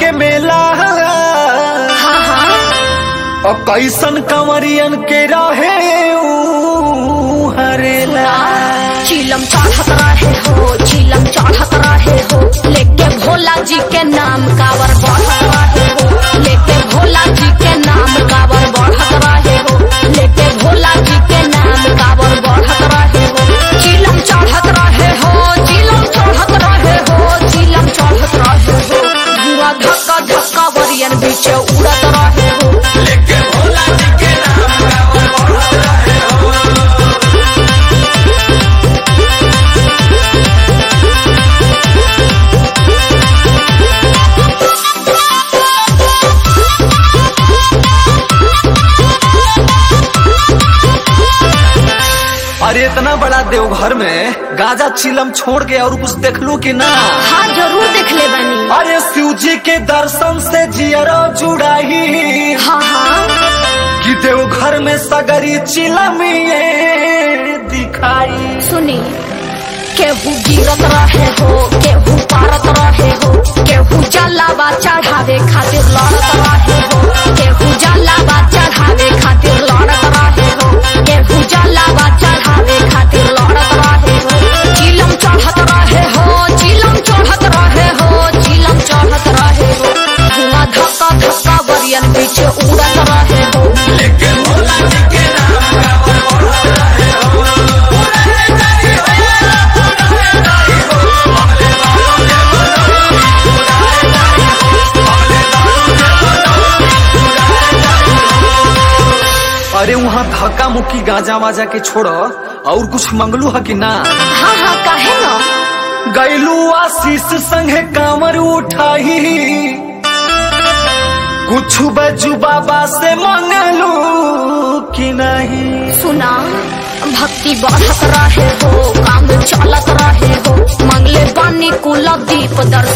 के मेला हाँ हाँ और कैसन कंवरियन के रहे ऊ हरेला चिलम चढ़त रहे हो चिलम चढ़त रहे हो लेके भोला जी के नाम कावर बढ़त रहे हो लेके भोला जी के नाम कावर बढ़त रहे हो लेके भोला जी के नाम कावर बढ़त रहे हो चिलम चढ़त रहे हो चिलम चढ़त रहे हो चिलम चढ़त रहे हो धुआं धक्का धक्का वरियन बीच उड़त रहे हो लेके भोला जी के नाम कांवर बढ़त रहे हो अरे इतना बड़ा देवघर में गाजा चिलम छोड़ के और कुछ देख लू कि ना हाँ जरूर देख ले बनी अरे शिव जी के दर्शन से जियरो जुड़ाई हाँ हाँ कि देवघर में सगरी चिलमिए दिखाई सुनी केहू गिरत रहे हो केहू पारत रहे हो केहू जलावा चढ़ावे खातिर लड़त रहे हो केहू जलावा चढ़ावे खातिर लड़त रहे हो केहू जलावा चढ़ावे खातिर लड़त रहे हो चिलम चढ़त रहे हो चिलम चढ़त रहे हो चिलम चढ़त रहे हो धुआं धक्का धक्का बरियन पीछे उड़त रहे हो लेके भोला जी के नाम कांवर बढ़त रहे हो अरे वहाँ धक्का मुक्की गाजा वाजा के छोड़ और कुछ मंगलू है कि ना हाँ हाँ काहे न गैलू आशीष संगे कांवर उठाई कुछ बजू बाबा से मंगलू कि नहीं सुना भक्ति बढ़त रहे हो काम चलत रहे हो मंगले बानी कुल दीप दर्शन